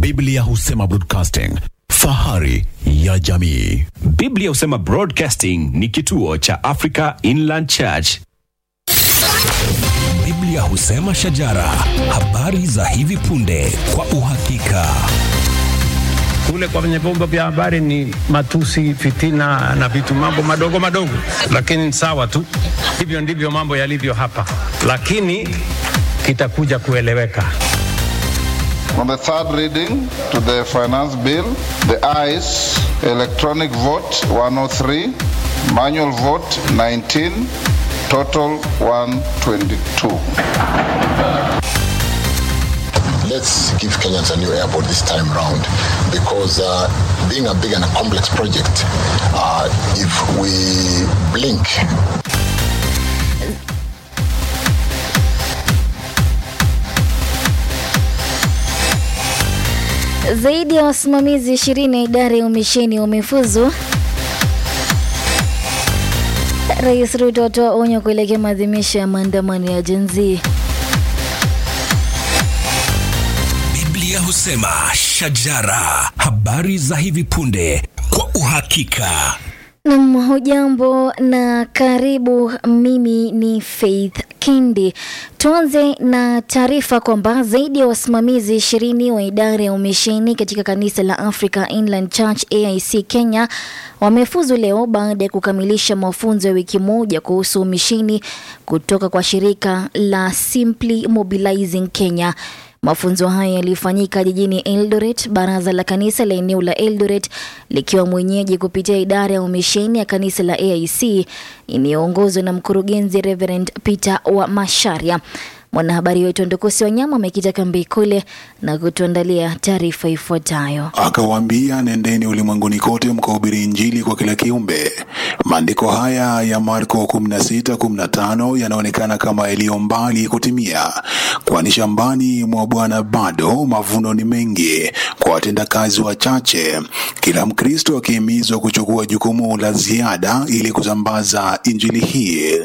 Biblia husema broadcasting, fahari ya jamii. Biblia husema Broadcasting ni kituo cha Africa Inland Church. Biblia husema shajara, habari za hivi punde kwa uhakika. kule kwenye vyombo vya habari ni matusi, fitina na vitu mambo madogo madogo, lakini sawa tu. Hivyo ndivyo mambo yalivyo hapa, lakini kitakuja kueleweka. On the third reading to the finance bill, the ayes, electronic vote 103, manual vote 19, total 122. let's give Kenyans a new airport this time round because uh, being a big and a complex project, uh, if we blink, Zaidi ya wasimamizi ishirini ya idara ya umisheni wamefuzu. Rais Ruto atoa onyo kuelekea maadhimisho ya maandamano ya Gen Z. Biblia husema shajara, habari za hivi punde kwa uhakika. Nam, hujambo na karibu. Mimi ni Faith Kindi. Tuanze na taarifa kwamba zaidi ya wasimamizi ishirini wa idara ya umisheni katika kanisa la Africa Inland Church AIC Kenya wamefuzu leo baada ya kukamilisha mafunzo ya wiki moja kuhusu umisheni kutoka kwa shirika la Simply Mobilizing Kenya. Mafunzo haya yalifanyika jijini Eldoret, baraza la kanisa la eneo la Eldoret likiwa mwenyeji kupitia idara ya umisheni ya kanisa la AIC inayoongozwa na mkurugenzi Reverend Peter wa Masharia. Mwanahabari wetu Ndukusi Wanyama amekita kambi kule na kutuandalia taarifa ifuatayo. Akawaambia, nendeni ulimwenguni kote mkahubiri Injili kwa kila kiumbe. Maandiko haya ya Marko 16:15 yanaonekana kama yaliyo mbali kutimia, kwani shambani mwa Bwana bado mavuno ni mengi kwa watendakazi wachache, kila Mkristo akihimizwa kuchukua jukumu la ziada ili kusambaza injili hii.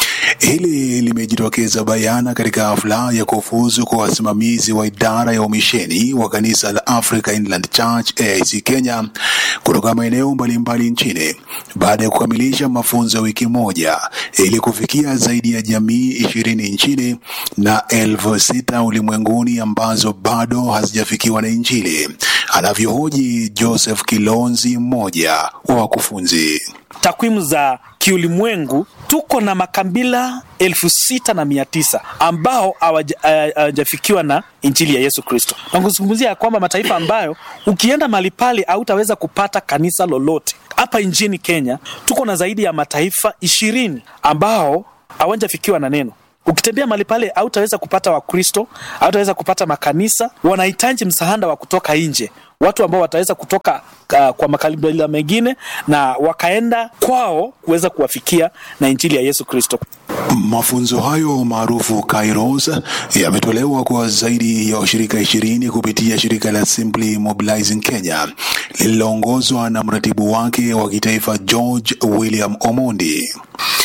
Hili limejitokeza bayana katika hafla ya kufuzu kwa wasimamizi wa idara ya umisheni wa kanisa la Africa Inland Church AIC Kenya kutoka maeneo mbalimbali nchini baada ya kukamilisha mafunzo ya wiki moja ili kufikia zaidi ya jamii ishirini nchini na elfu sita ulimwenguni ambazo bado hazijafikiwa na Injili, anavyohoji Joseph Kilonzi, mmoja wa wakufunzi. takwimu za kiulimwengu tuko na makabila elfu sita na mia tisa ambao hawaja- eh, hawajafikiwa na injili ya Yesu Kristo, na kuzungumzia ya kwamba mataifa ambayo ukienda mahali pale hautaweza kupata kanisa lolote. Hapa nchini Kenya tuko na zaidi ya mataifa ishirini ambao hawajafikiwa na neno ukitembea mahali pale hautaweza kupata wakristo hautaweza kupata makanisa wanahitaji msaada wa kutoka nje watu ambao wataweza kutoka uh, kwa makabila mengine na wakaenda kwao kuweza kuwafikia na injili ya yesu kristo Mafunzo hayo maarufu Kairos yametolewa kwa zaidi ya washirika ishirini kupitia shirika la Simply Mobilizing Kenya lililoongozwa na mratibu wake wa kitaifa George William Omondi.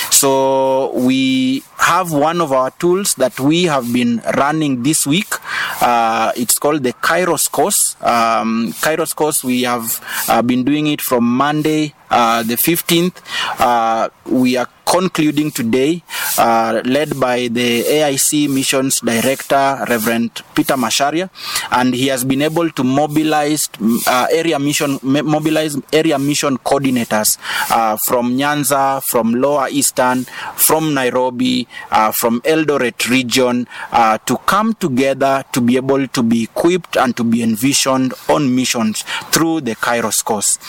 So we have one of our tools that we have been running this week. Uh, it's called the Kairos course. Um, Kairos course, we have uh, been doing it from Monday, uh, the 15th. Uh, we are concluding today, uh, led by the AIC Missions Director, Reverend Peter Masharia, and he has been able to mobilize uh, area mission, mo- mobilize area mission coordinators uh, from Nyanza, from Lower Eastern, from Nairobi, uh, from Eldoret region, uh, to come together to be able to be equipped and to be envisioned on missions through the Kairos course.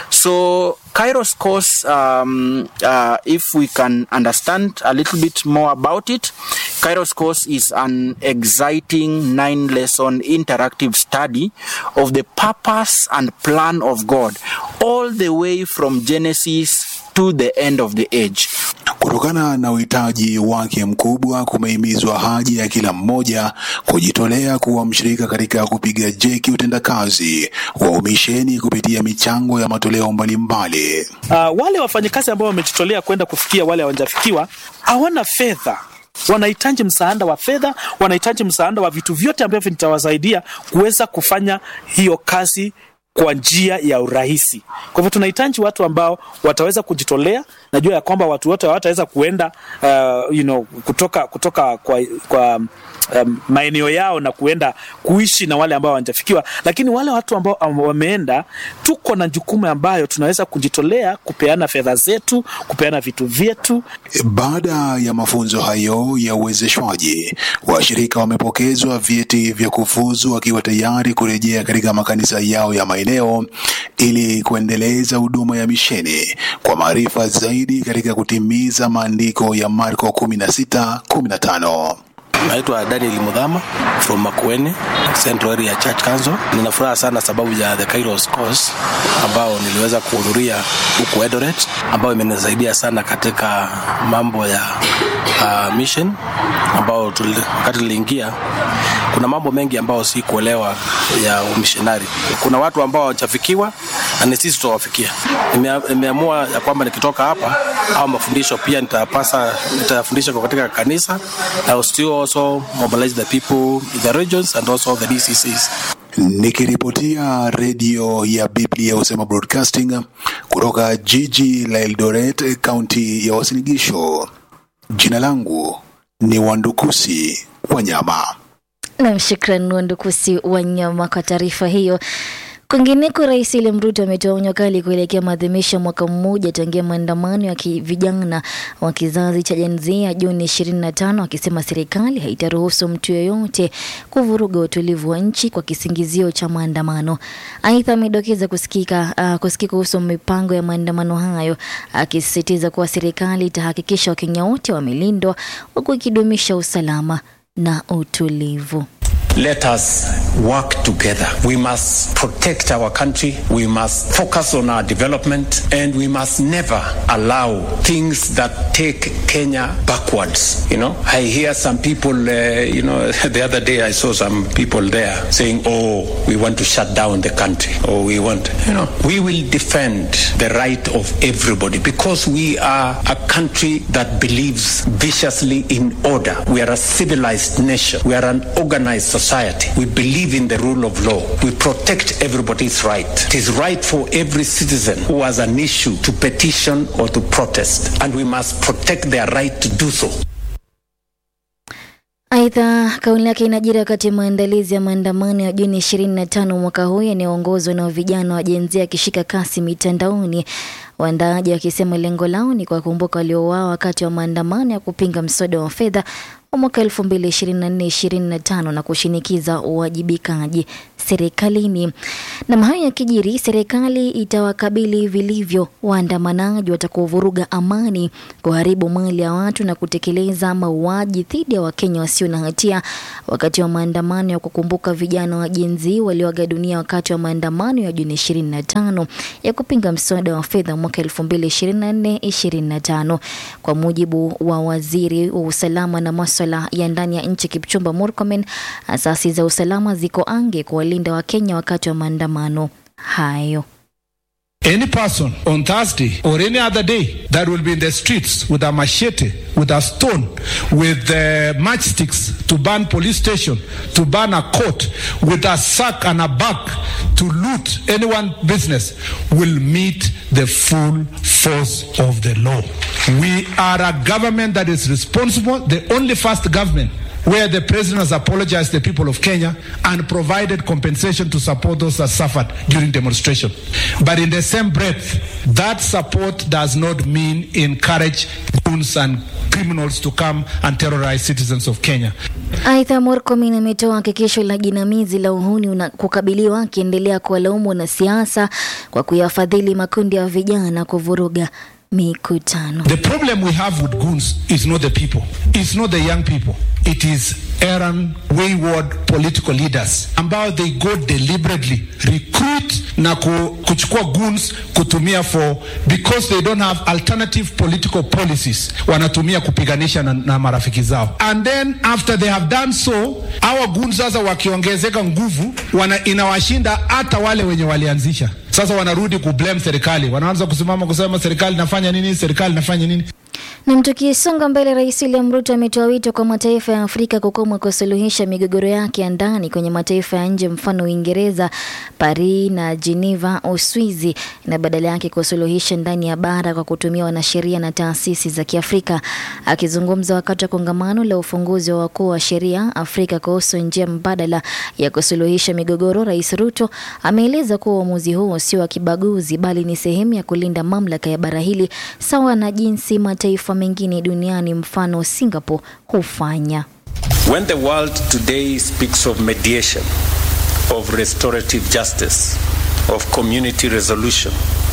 So Kairos course, um, uh, if we can understand a little bit more about it, Kairos course is an exciting nine lesson interactive study of the purpose and plan of God, all the way from Genesis to the end of the age. Kutokana na uhitaji wake mkubwa, kumehimizwa haja ya kila mmoja kujitolea kuwa mshirika katika kupiga jeki utendakazi wa umisheni kupitia michango ya matoleo mbalimbali. uh, wale wafanyakazi ambao wamejitolea kwenda kufikia wale hawajafikiwa hawana fedha wanahitaji msaada wa fedha, wanahitaji msaada wa vitu vyote ambavyo vitawasaidia kuweza kufanya hiyo kazi kwa njia ya urahisi. Kwa hivyo tunahitaji watu ambao wataweza kujitolea. Najua ya kwamba watu wote hawataweza kuenda uh, you know, kutoka kutoka kwa, kwa um, maeneo yao na kuenda kuishi na wale ambao hawajafikiwa, lakini wale watu ambao am- wameenda, tuko na jukumu ambayo tunaweza kujitolea kupeana fedha zetu, kupeana vitu vyetu Baada ya mafunzo hayo ya uwezeshwaji, washirika wamepokezwa vyeti vya kufuzu wakiwa tayari kurejea katika makanisa yao ya maeneo ili kuendeleza huduma ya misheni kwa maarifa zaidi katika kutimiza maandiko ya Marko 16 15. Naitwa Daniel Mudhama from Makueni Central Area Church Council. Nina furaha sana sababu ya the Kairos course ambao niliweza kuhudhuria huku Eldoret, ambayo imenisaidia sana katika mambo ya uh, mission ambao tuli, wakati niliingia kuna mambo mengi ambayo si kuelewa ya umishonari. Kuna watu ambao hawajafikiwa na ni sisi tutawafikia. Nimea- Nimeamua ya kwamba nikitoka hapa au mafundisho pia nitapasa nitafundisha kwa katika kanisa na still also mobilize the people in the regions and also the DCCs. Nikiripotia redio ya Biblia Usema Broadcasting kutoka jiji la Eldoret, kaunti ya Uasin Gishu. Jina langu ni Wandukusi Wanyama. Nam, shukran Wandukusi Wanyama kwa taarifa hiyo. Kwingineko, Rais William Ruto ametoa onyo kali kuelekea maadhimisho ya mwaka mmoja tangia maandamano ya ki- vijana wa kizazi cha Gen Z ya Juni 25 akisema serikali haitaruhusu mtu yeyote kuvuruga utulivu wa nchi kwa kisingizio cha maandamano. Aidha, amedokeza kusikika uh, kusikika kuhusu mipango ya maandamano hayo, akisisitiza kuwa serikali itahakikisha Wakenya wote wamelindwa huku ikidumisha usalama na utulivu. Let us work together. We must protect our country. We must focus on our development and we must never allow things that take Kenya backwards. You know, I hear some people, uh, you know, the other day I saw some people there saying, oh, we want to shut down the country or we want, you know, we will defend the right of everybody because we are a country that believes viciously in order. We are a civilized nation. We are an organized society. We believe in the rule of law. We protect everybody's right. It is right for every citizen who has an issue to petition or to protest, and we must protect their right to do so. Aidha, kauli yake inajiri wakati maandalizi ya maandamano ya Juni 25 mwaka huu yanayoongozwa na vijana wa Gen Z yakishika kasi mitandaoni, waandaaji wakisema lengo lao ni kuwakumbuka waliouawa wakati wa maandamano ya kupinga mswada wa fedha wa mwaka 2024-2025 na kushinikiza uwajibikaji serikalini. Na hayo yakijiri, serikali itawakabili vilivyo waandamanaji watakaovuruga amani, kuharibu mali ya watu na kutekeleza mauaji dhidi ya Wakenya wasio na hatia wakati wa maandamano ya kukumbuka vijana wa Gen Z walioaga dunia wakati wa maandamano ya Juni 25 ya kupinga mswada wa fedha mwaka 2024-2025. Kwa mujibu wa waziri wa usalama na maswala ya ndani ya nchi Kipchumba Murkomen, asasi za usalama ziko ange kuwalinda Wakenya wakati wa maandamano hayo. Any person on Thursday or any other day that will be in the streets with a machete, with a stone, with uh, matchsticks to burn police station, to burn a court, with a sack and a bag to loot anyone business will meet the full force of the law. We are a government that is responsible, the only first government where the president has apologized to the people of Kenya and provided compensation to support those that suffered during demonstration. But in the same breath, that support does not mean encourage goons and criminals to come and terrorize citizens of Kenya. Aidha, Murkomen ametoa hakikisho la jinamizi la uhuni una kukabiliwa, akiendelea kuwalaumu wanasiasa kwa kuyafadhili makundi ya vijana kuvuruga mikutano. The problem we have with goons is not the people, it's not the young people, it is errant, wayward political leaders ambao they go deliberately recruit na ku, kuchukua goons kutumia for because they don't have alternative political policies, wanatumia kupiganisha na, na marafiki zao, and then after they have done so, our goons sasa wakiongezeka nguvu wana, inawashinda hata wale wenye walianzisha. Sasa wanarudi kublame serikali, wanaanza kusimama kusema serikali inafanya nini, serikali inafanya nini. Nam, tukisonga mbele, Rais William Ruto ametoa wito kwa mataifa ya Afrika kukoma kusuluhisha migogoro yake ya ndani kwenye mataifa ya nje, mfano Uingereza, Paris na Geneva, Uswizi, na badala yake kusuluhisha ndani ya bara kwa kutumia wanasheria na taasisi za Kiafrika. Akizungumza wakati wa kongamano la ufunguzi wa wakuu wa sheria Afrika kuhusu njia mbadala ya kusuluhisha migogoro, Rais Ruto ameeleza kuwa uamuzi huo sio wa kibaguzi, bali ni sehemu ya kulinda mamlaka ya bara hili sawa na jinsi mataifa mengine duniani mfano Singapore hufanya. When the world today speaks of mediation, of restorative justice, of community resolution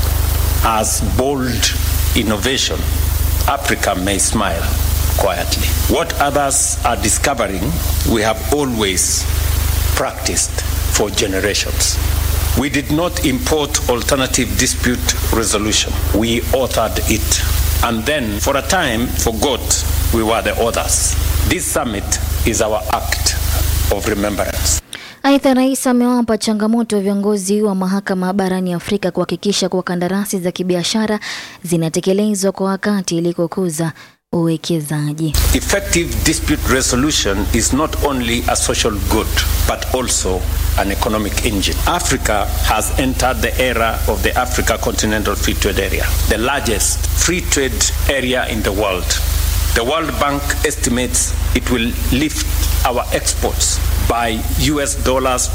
as bold innovation, Africa may smile quietly. What others are discovering, we have always practiced for generations. We did not import alternative dispute resolution. We authored it and then for a time forgot we were the authors. This summit is our act of remembrance. Aidha, rais amewapa changamoto viongozi wa mahakama barani Afrika kuhakikisha kuwa kandarasi za kibiashara zinatekelezwa kwa wakati ili kukuza uwekezaji. Effective dispute resolution is not only a social good but also an economic engine. Africa has entered the era of the Africa Continental Free Trade Area, the largest free trade area in the world. The World Bank estimates it will lift our exports by US dollars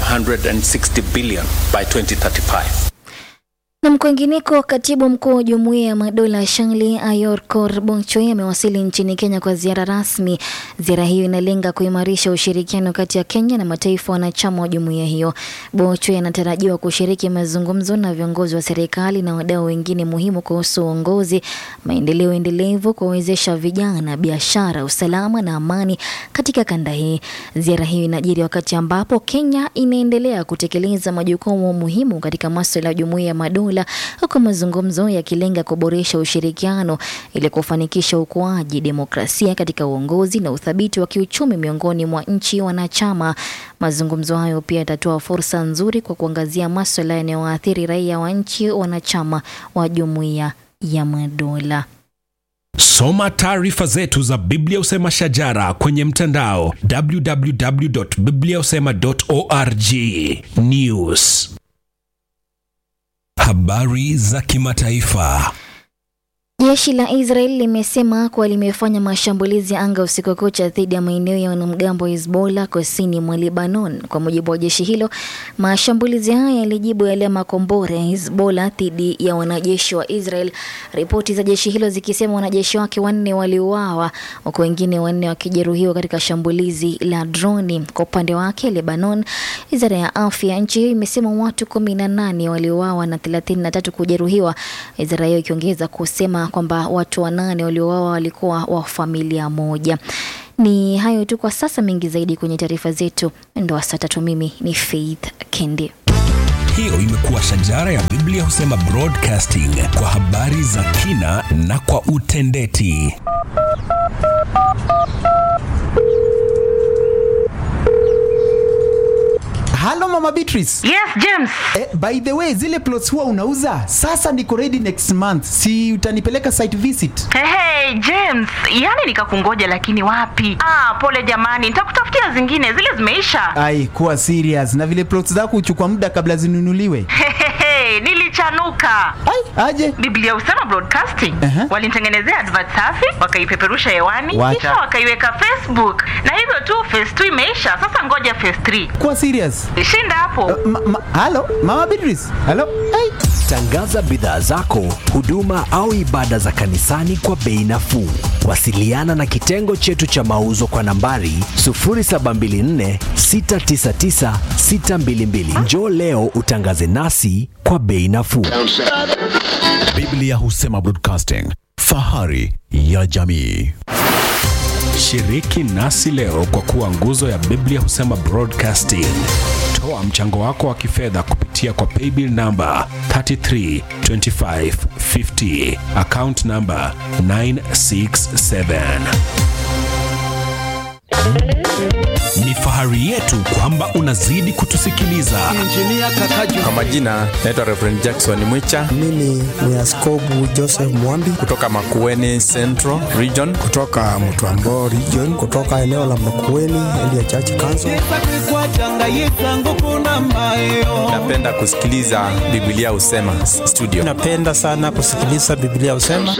560 billion by 2035. Na mkwengineko, katibu mkuu wa jumuiya ya madola Shangli Ayor Kor Bonchoi amewasili nchini Kenya kwa ziara rasmi. Ziara hiyo inalenga kuimarisha ushirikiano kati ya Kenya na mataifa wanachama wa jumuiya hiyo. Bonchoi anatarajiwa kushiriki mazungumzo na viongozi wa serikali na wadau wengine muhimu kuhusu uongozi, maendeleo endelevu, kuwawezesha vijana, biashara, usalama na amani katika kanda hii. Ziara hiyo inajiri wakati ambapo Kenya inaendelea kutekeleza majukumu muhimu katika masuala ya jumuiya ya madola dola huku mazungumzo yakilenga kuboresha ushirikiano ili kufanikisha ukuaji, demokrasia katika uongozi na uthabiti wa kiuchumi miongoni mwa nchi wanachama. Mazungumzo hayo pia yatatoa fursa nzuri kwa kuangazia maswala yanayoathiri raia wa nchi wanachama wa jumuiya ya madola. Soma taarifa zetu za Biblia Usema Shajara kwenye mtandao www.bibliausema.org. News Habari za kimataifa. Jeshi la Israel limesema kuwa limefanya mashambulizi ya anga usiku kucha dhidi ya maeneo ya wanamgambo wa Hezbollah kusini mwa Lebanon. Kwa mujibu wa jeshi hilo, mashambulizi haya yalijibu yale ya makombora ya Hezbollah dhidi ya wanajeshi wa Israel, ripoti za jeshi hilo zikisema wanajeshi wake wanne waliuawa huku wengine wanne wakijeruhiwa katika shambulizi la droni. Kwa upande wake, Lebanon, wizara ya afya ya nchi hiyo imesema watu kumi na nane waliuawa na thelathini na tatu kujeruhiwa, wizara hiyo ikiongeza kusema kwamba watu wanane waliouawa walikuwa wa familia moja. Ni hayo tu kwa sasa, mengi zaidi kwenye taarifa zetu ndo wa saa tatu. Mimi ni Faith Kendi. Hiyo imekuwa Shajara ya Biblia Husema Broadcasting kwa habari za kina na kwa utendeti. Halo Mama Beatrice. Yes, James. Eh, by the way, zile plots huwa unauza sasa niko ready next month, si utanipeleka site visit? Hey, hey, James, yani nikakungoja lakini wapi? Ah, pole jamani, nitakutafutia zingine, zile zimeisha. Ai, kuwa serious. Na vile plots zako huchukua muda kabla zinunuliwe. Hehehe, nilichanuka. Ai, aje? Biblia Usema Broadcasting Uh-huh. walinitengenezea advert safi, wakaipeperusha hewani, Wacha. kisha wakaiweka Facebook, na hivyo tu phase 2 imeisha. Sasa ngoja phase 3. Kuwa serious. Shinda hapo. Ma, ma, halo Mama Beatrice. Halo. Ai. Tangaza bidhaa zako, huduma au ibada za kanisani kwa bei nafuu. Wasiliana na kitengo chetu cha mauzo kwa nambari 0724 699 622. Njoo leo utangaze nasi kwa bei nafuu. Biblia Husema Broadcasting, fahari ya jamii. Shiriki nasi leo kwa kuwa nguzo ya Biblia Husema Broadcasting. Toa mchango wako wa kifedha kupitia kwa paybill namba 332550 account namba 967 Ni fahari yetu kwamba unazidi kutusikiliza. Kwa majina naitwa Reverend Jackson Mwicha Mimi ni Askobu Joseph Mwambi kutoka Makueni Central Region. kutoka Mtwambo region, kutoka eneo la Makueni Elia Church Council. Napenda kusikiliza Biblia Usema studio. Napenda sana kusikiliza Biblia usema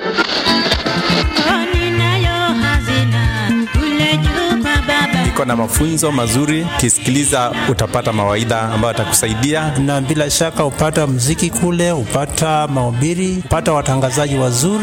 Iko na mafunzo mazuri, ukisikiliza utapata mawaidha ambayo atakusaidia. na bila shaka upata mziki kule, upata mahubiri, upata watangazaji wazuri.